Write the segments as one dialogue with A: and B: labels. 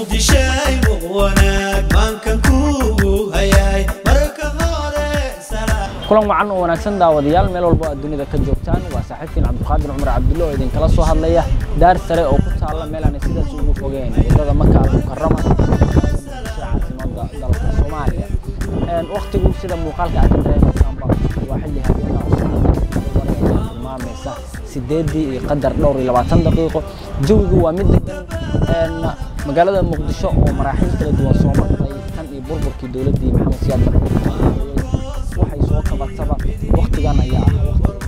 A: muqdishay wanaag maankan kuugu hayay marka hore
B: kulan wacan oo wanaagsan daawadayaal meel walbo aad dunida ka joogtaan waa saaxiibkiin cabdiqaadir cumar cabdulle oo idinkala soo hadlaya daar sare oo ku taalla meel aan sidaas ugu fogeen wadada maka almukarama caasimada dalka soomaaliya waktigu sida muuqaalka aad ka dareemaysaanba waa xilli habeena tilmaamaysa sideedii iyo qadar dhowr iyo labaatan daqiiqo jawigu waa mid degan magaalada muqdisho oo maraaxiil kala duwan soo martay tan iyo burburkii dowladdii maxamed siyaad barre waxay soo qabataba waktigan ayaa ah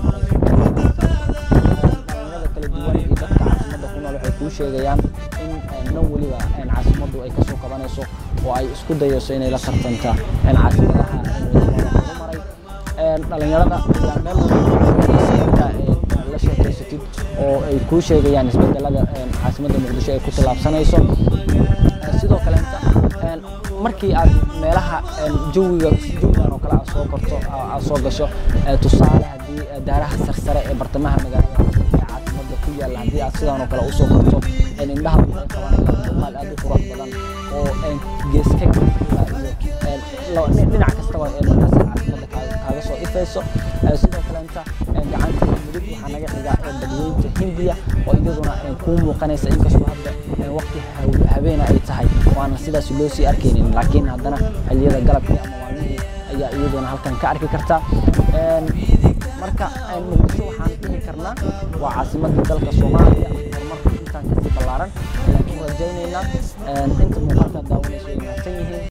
B: waqtiga kala duwan iyo dadka caasimada ku nool waxay kuu sheegayaan in nan weliba caasimaddu ay kasoo qabanayso oo ay isku dayayso inay la tartanta caasimadaha horumaray dhalinyarada ayaa meel walba la sheekeysatid oo ay kuu sheegayaan isbedelada caasimadda muqdisho ay ku tallaabsanayso sidoo kaleenta markii aad meelaha jawiga jawigan oo kale aad soo korto aad soo gasho tusaale haddii daaraha sarsare ee bartamaha magaalada ee caasimada ku yaalla haddii aad sidaan oo kale usoo korto indhaha waxay qabanayaan muuqaal aad u qurux badan oo geeska iyo dhinac kastaba markaas caasimada kaaga soo ifayso sidoo kaleenta gacanta mudug waxaa naga xigaa badweynta hindiya oo iyaduna kuu muuqanaysa inkastoo hadda waqti habeena ay tahay waana sidaas loo sii arkaynin laakiin haddana xilliyada galabkii ama maalmihii ayaa iyaduna halkan ka arki karta marka muqdisho waxaan dhihi karnaa waa caasimadii dalka soomaaliya horumarka intaan kasii ballaaran ayaan ku rajaynaynaa inta muuqaalka daawanayso ay mahadsan yihiin